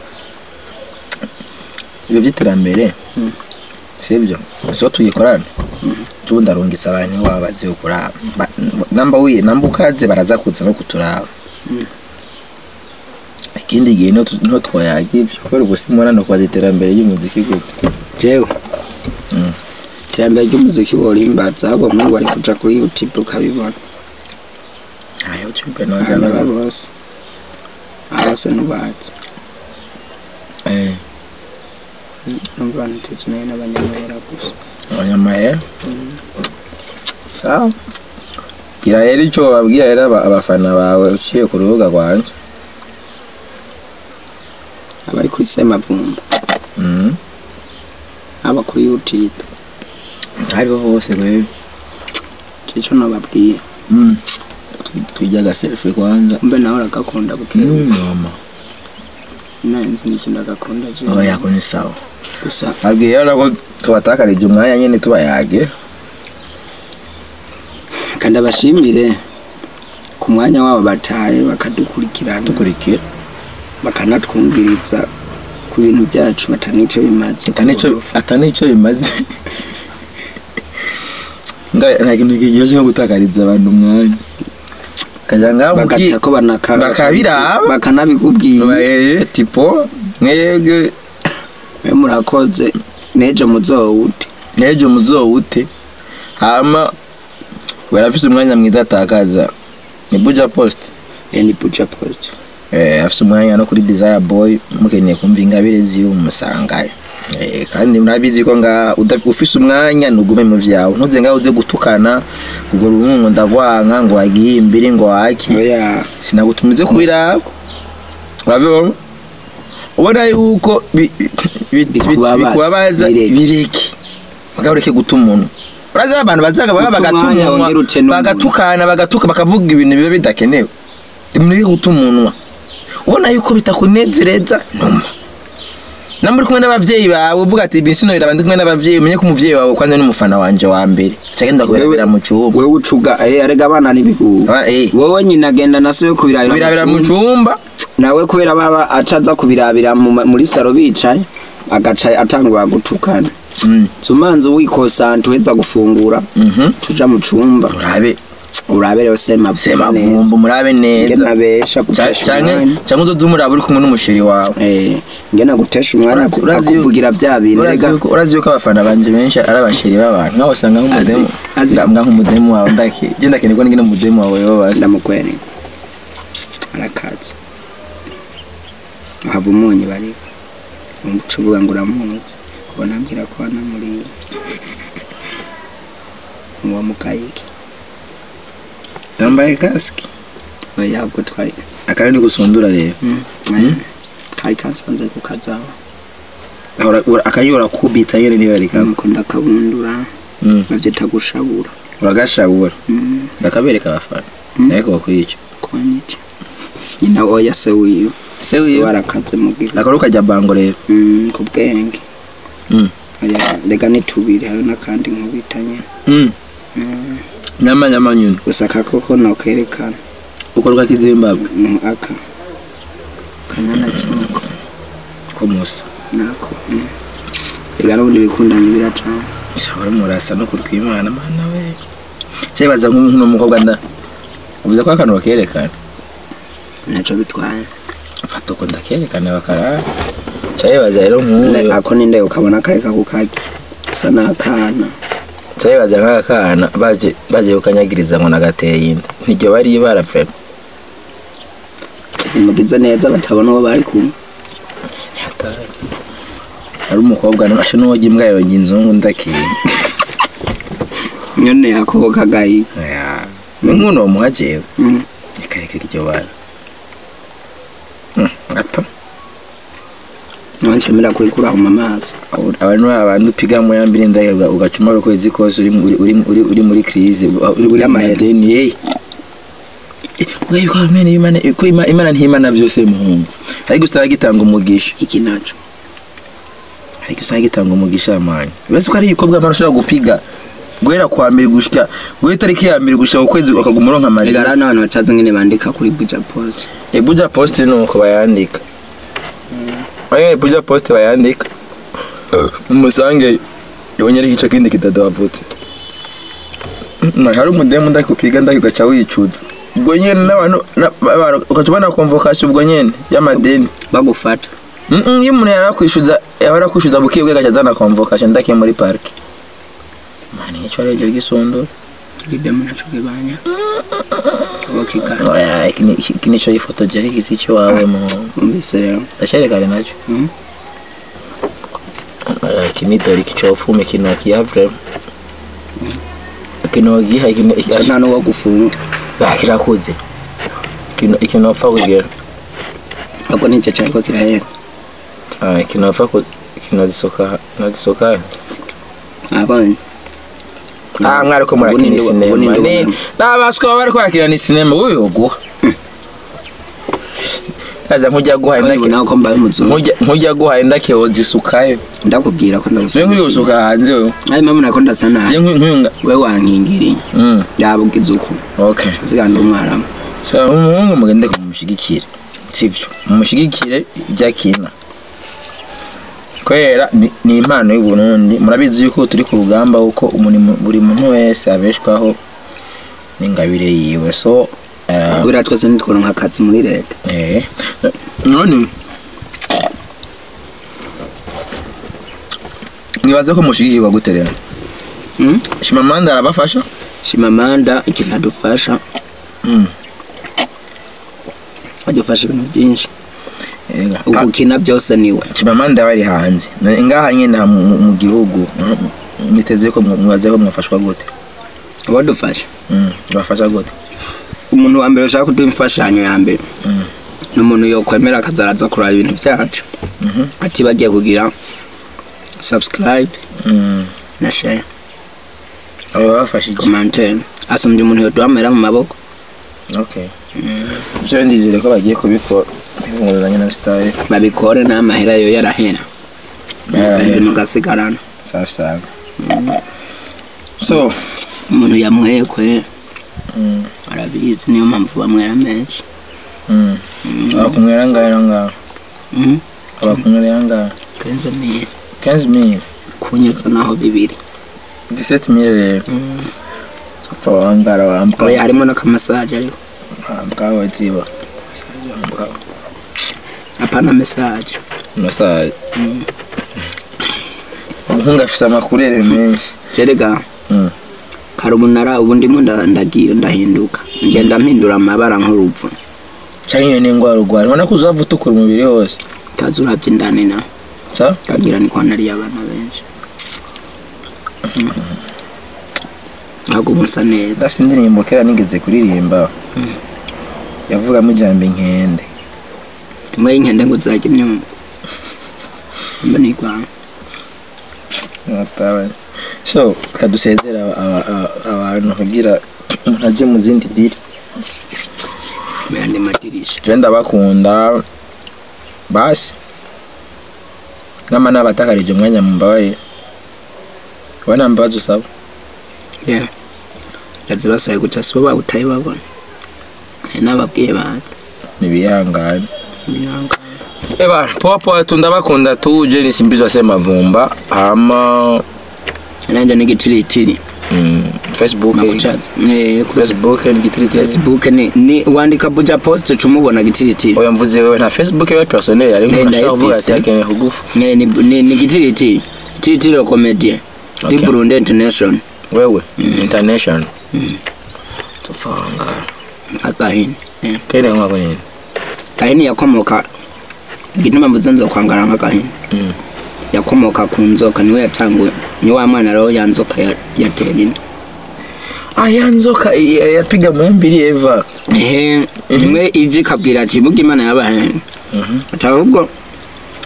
ibyo by'iterambere Mm. sibyo so tuyikorane tubu ndarungitse abantu iwabo bazi kuraba Ba- namba wiye namba ukaze baraza kuza no kuturaba Mm. ikindi gihe niho tu- niho twayaga ibyo kubera ubu simubona no kubaza iterambere ry'umuziki gute jewe Mm. iterambere ry'umuziki worimbaza ahubwo nk'ubu bari kuja kuri youtube ukabibona nta youtube abana nojya bose abase nubazi eh numva ntitutsi nayo n'abanyamahera gusa abanyamahera sawa gira rero icyo wabwira rero aba- abafana bawe uciye ku rubuga rwanje abari kuri semavumba Mhm. aba kuri youtube hariho hose rero cico nobabwiye Mm. Twi- twijya agaselfie kwanza mbe nawe uragakunda bukebu nyuma nanzi n'icyo ndagakunda je aba yako ni sawa gusa abwiye rero ko tubatakarije umwanya nyine tubayage kandi abashimire ku mwanya wabo bataye bakadukurikirana dukurikira bakanatwumviriza ku bintu byacu batanico bimaze atanico atanico bimaze nga nta kintu kiryoshye nko gutakariza abantu umwanya kaja ngaho bagata ko banaka bakabiraba. bakanabikubwiye mukiye tipo mwebwe mwe murakoze nejo muzowute n'ejo muzowute hama barafise umwanya mwiza atakaza ni buja post yani buja post eh afise umwanya no kuri desire boy mukeneye kumva ingabire ziwe umusangayo eh kandi murabizi ko nga uda- ufise umwanya nugume mu vyawe ntuze ngaho uze gutukana ubwo rungu ndagwanka ngo wagiye imbere ngo waki oya sinagutumize kubiraba urabibona ubona yuko bi- bi- bi- Bikubabaza, bikubabaza bireke. bireke bagareke guta umuntu urazi abantu bazaga baba Guta bagata umwanya umunwa wongere uce n'umuntu. bagatukana bagatuka bakavuga ibintu biba bidakenewe rimureke guta umunwa ubona yuko bitakunezereza numa namba uri kumwe n'abavyeyi bawe uvuga ati bisino biraba ndi kumwe n'abavyeyi umenye ko umuvyeyi wawe kwanza ni umufana wanje wa mbere cagenda kubirabira mu cumba wewe ucuga eh arega abana n'ibigugu Aba- eh. wowe nyina agenda na se yo kubirabira kubirabira mu mu cumba. cumba nawe kubera baba acaza kubirabira mu ma- muri saro bicaye agaca atangura gutukana Mm. zumanze wikosanta uheza gufungura Mhm. tuja mu cumba urabe urabe rero sema sema vumba murabe neza ngena besha Ca- gutesha canke umwanya canke uzoze umuraba uri kumwe n'umusheri wawe eh ngena gutesha umwanya Urazi- urazi- akuvugira vya bintu urazi rega yuko- urazi yuko abafana banje benshi ari abasheri b'abantu nkaho usanga nk'umudemu Azi- azi- nga nk'umudemu wawe ndake je ndakeneye ko ngine umudemu wawe yobasa ndamukwereka arakatse hava umunyu bariko umva uca uvuga ngo uramuzi ubona ambwira ko wanamuriye uwa mukayiki yambaye kasike oya ubwo twari akaba ni gusundura rero Mm. kari kansanze ku kazawa Ahora- ura- akanyura kubita nyene niba rikaba nuko ndakabundura bavyita gushabura uragashabura Mm. ndakabereka abafana Mm. ariko bakwica konyica nyina oya se wiyo Se wiyo? warakaze mu gihe akaba ukajya bango rero Mm, ku bwenge Mm. oya rega ni tubiri hari n'akandi nkubita nyine Mm. Mm. nyama nyama nyine gusa akakoko nokerekana ukorwa kizimbabwe mu aka kanana kimwe ko ko musa nako mm. rega n'ubundi bikundanye biracana shabura murasa no kurwa imana mana we cyebaza nk'uno mukobwa nda uvuze ko akantu bakerekana naco bitwaye fata uko ndakerekana bakarara cyayibaza rero Ne- nk'uyu ako ninde ukabona kareka kukaki gusa n'akana cyayibaza nk'aka kana baje baje kukanyagiriza ngo nagateye inda niryo bari barapfa zimugize neza batabona uwo bari kumwe ari umukobwa nashe n'uwojya imbwa yojya inzungu ndakiye nyone yakobo kagayi ni nk'uno wamuhajewe Mm. reka reka iryo bara Hmm, gato ncamira kuri kuraho mu maso abantu abantu upiga mu ya mbiri ndaye uga- ugacuma ukwezi kose uri uri uri uri, uri muri crise uri uri Y'amahera. amadeni hey Wewe Imana Imana ko Imana Imana ntihimana byose muhungu ariko usanga gitanga umugisha iki naco ariko usanga gitanga umugisha amanye uretse ko ari ibikorwa abantu ushobora gupiga guhera kwa mbere gushya guhera itariki ya mbere gushya ukwezi ukaguma uronka rega amarira rero n'abantu bacaze ngene bandika kuri buja post ebuja post ni uko bayandika oya ebuja post bayandika umusange yonyere igice kindi kitadavutse hari umudemu ndakupiga ndaki ugaca wicuza ubwo nyene n'abantu na- abantu- ugaca ubona convocation ubwo nyene y'amadeni bagufata Mm, mm, iyo umuntu yari akwishyuza yaba arakwishyuza bukiye bwe agaca azana convocation ndakiye muri parike mani icyo ari cyo gisondora igidemu naco kibanya bakikana oya iki ni- iki nico yifotoje ariko isi cyo wawe mu umvise rero ndasherekane nacyo Mm. Eh, iki ni dore iki cofume kino kiyavure kino giha kino ico nta n'uwo gufunga ah kirakuze kino ikino apfa kugera ahubwo nico cariko kirahera ah kino apfa ku kino zisoka no zisoka abonye ah mwari ko Ubu murakina ninde wa- ubu sinema ninde ni wa- nabaswa bari kwakira ni sinema uyu guha aza nkujya guha Ubu ndake nawe ko mbaye umuzungu nkujya nkujya guha ndake zisukayo ndakubwira ko je ndagusoma nkwiye gusuka hanze wewe ayi mama nako ndasa je nabi nkwiye we wankingiriye mm yabugize uko okay ziganda umwaramu so umuhungu mugende kumushigikira sivyo mumushigikire ibyakina kwera ni- ni impano y'u Burundi murabizi yuko turi ku rugamba uko umuntu buri muntu wese abeshwaho n'ingabire yiwe so eh, kubera twese ntitworonka akazi muri leta eh none nibaze ko mushigikirwa gute rero Mm? shimamanda arabafasha shimamanda ikintu adufasha Mm. adufasha ibintu byinshi Ega. Ah, ugukina byose niwe Chimamanda bari hanze Na- ngaha nyine aha mu- mu- mu gihugu mm, niteze ko mwa- mwaze ko mwafashwa gute uwadufasha Mm, bafasha gute umuntu wa mbere ushaka kuduha imfashanyo ya mbere Mm. ni umuntu yokwemera akazaraza kuraba ibintu byacu Mhm. ati bagiye kugira subscribe Mm, na share abo bafashe iki commentaire asumbye umuntu yoduhamera mu maboko okay byo ndizere ko bagiye kubikora bivunguruzanya na style babikore n'amahera yo yarahera Yarahera. mugenzi mugasigarana safi safi so umuntu yamwekwe mm, arabizi niyo mpamvu bamwera menshi mm. abakumwera ngahe no ngaho Mhm. abakumwera ngahe kenze miye 15000 kunyutsa naho bibiri 17000 rero sopfa wangara wampa oya harimo n'akamasaje ariko wampa waziba apana mesaje masaje umuhungu afise amakurere menshi jerega Mm. kare umunara ubu ndimo nda- ndagiye ndahinduka ngenda mpindura amabara nk'urupfu canke iyo ni ingwara urwara ubona ko uzava utukura umubiri wose kazi urabye indani na sa kagira ni kwa nariye abana benshi ntabwo musa neza ndafise indirimbo kera nigeze kuririmba yavugamo ijambo inkende imwe y'inkende ngo uzajya imyumva mba nigwanga Natawe. so kadusezera aba- aba- aba- abantu kugira umuntu aje mu zindi diri mu yandi madirisha je ndabakunda basi nama nabatakarije umwanya mumbabarire kuba nta mbabazi usaba yeah ndazibasaye guca sibo bawutaye babona hari n'ababwiye bazi nibihangane Niyanga. eba poa poa tu ndabakunda tu je nisimbizwa sema vumba hama nanjye n'igitiritiri mm, facebook nakucaza Eh, kuri facebook ni gitiritiri facebook ni ni wandika buja post cumubona gitiritiri oya mvuze wewe nta facebook yawe personnel ariko Ne, urashobora kuvuga ati ndayifise. akeneye kugufa ni ni ni, ni gitiritiri tiritiri comedy Okay. di Burundi international wewe international tufanga akahini yeah. kene ngako nini kahini yakomoka igituma mvuze nzo kwangara nk'agahini Mm. yakomoka ku nzoka niwe yatanguye ni wa mwana rero ya nzoka ya- yatera inda ah ya nzoka ya- yapiga mwembiri eva ehe imwe ije ikabwira ati burya imana yabahe ati ahubwo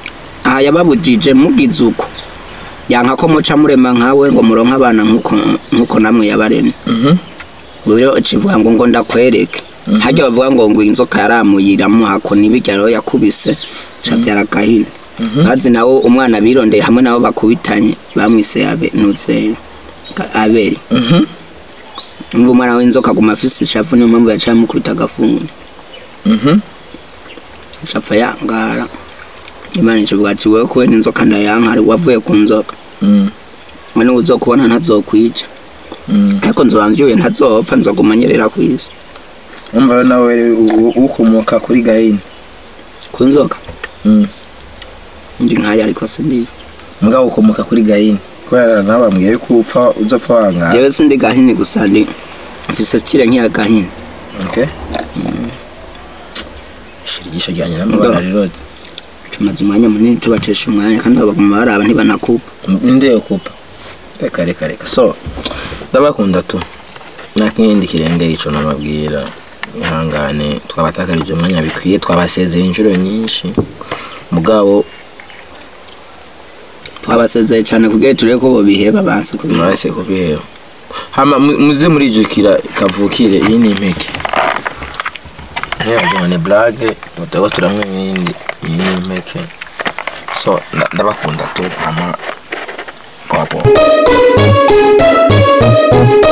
aha yababujije mugize uko yanka ko muca murema nkawe ngo muronke abana nkuko nkuko namwe yabaremye Mhm. rero kivuga ngo ngo ndakwereke hajya bavuga ngo ngo inzoka yaramuyiramo hako nibirya rero yakubise cavyara gahini bazi nawo umwana birondeye hamwe nabo bakubitanye bamwise abe ntuze Ka- abeli Mhm. umva umwana w'inzoka aguma afise ishavu niyo mpamvu yaciye amukubita agafuni Mhm. acapfa yangara imana ikivuga ati wewe kubera inzoka ndayanka ari wavuye ku nzoka Mm. none uzokubona ntazokwica Mm. ariko nzoba mvyuye ntazopfa nzoguma nyerera kw'isi umva rero nawe u- u- ukomoka kuri gahini ku nzoka Mm. ndi nkayo ariko sindiye mugabo ukomoka kuri gahini kubera nawe bambwiye yuko upfa uzopfa wangara jewe sindi gahini gusa ndi mfise kire nk'iya gahini okay shirigisho ryanjye n'amabara riroze tumaze umwanya munini tubatesha umwanya kandi abo baguma baraba ntibanakupa ninde yo kupa reka reka reka so ndabakunda tu nta kindi kirengeye ico nababwira ihangane twabatakarije umwanya bikwiye twabasezeye inshuro nyinshi mugabo twabasezeye cyane kugira turebe ko bobiheba banse kubiheba mwarese kubiheba hama mu- muze murijukira kavukire iyi ni impeke ntiyaze ni blage mutabo turamwe ibindi iyi ni impeke so nda- ndabakunda tu hama wapo